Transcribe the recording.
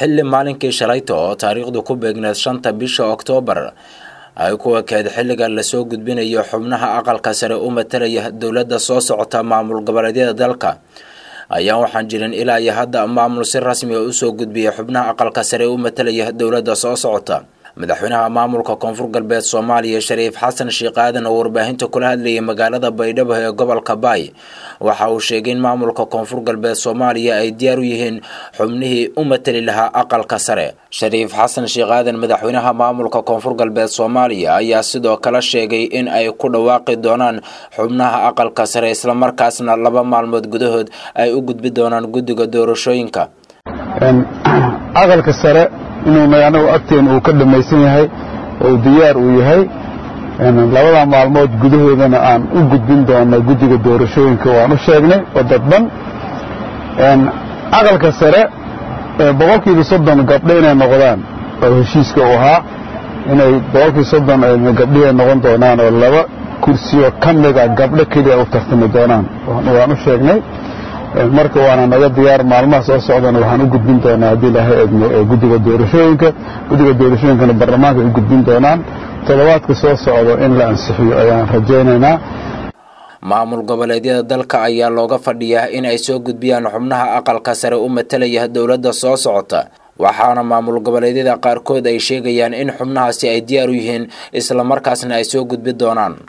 xilli maalinkii shalayta oo taariikhdu ku beegneed shanta bisha oktoobar ay ku ekeed xilliga lasoo gudbinayo xubnaha aqalka sare u matalaya dowladda soo socota maamul goboleedyada dalka ayaa waxaan jirin ilaa iyo hadda maamul si rasmi a usoo gudbiyay xubnaha aqalka sare u matalaya dowladda soo socota madaxweynaha maamulka koonfur galbeed soomaaliya shariif xasan sheekh aadan oo warbaahinta kula hadlayay magaalada baydhabo ee gobolka baay waxa uu sheegay in maamulka koonfur galbeed soomaaliya ay diyaar u yihiin xubnihii u matali lahaa aqalka sare shariif xasan sheekh aadan madaxweynaha maamulka koonfur galbeed soomaaliya ayaa sidoo kale sheegay in ay ku dhawaaqi doonaan xubnaha aqalka sare islamarkaasna laba maalmood gudahood ay u gudbi doonaan guddiga doorashooyinka aqalka sare inuu anagu agteena uu ka dhammaysan yahay oo diyaar uu yahay labada maalmood gudahoodana aan u gudbin doono guddiga doorashooyinka waan u sheegnay oo dadban aqalka sare boqolkiiba soddon gabdho inay noqdaan oo heshiiska u ahaa inay boqolkiiba soddon gabdhihay noqon doonaan oo laba kursioo ka mida gabdho keliya u tartami doonaan waan u sheegnay marka waana naga diyaar maalmaha soo socdana waxaan u gudbin doonaa haddii ilaahay eegno guddiga doorashooyinka guddiga doorashooyinkana baarlamaanka ay u gudbin doonaan toddobaadka soo socdo in la ansixiyo ayaan rajaynaynaa maamul goboleedyada dalka ayaa looga fadhiyaa in ay soo gudbiyaan xubnaha aqalka sare u matalaya dowladda soo socota waxaana maamul goboleedyada qaarkood ay sheegayaan in xubnahaasi ay diyaar u yihiin islamarkaasna ay soo gudbi doonaan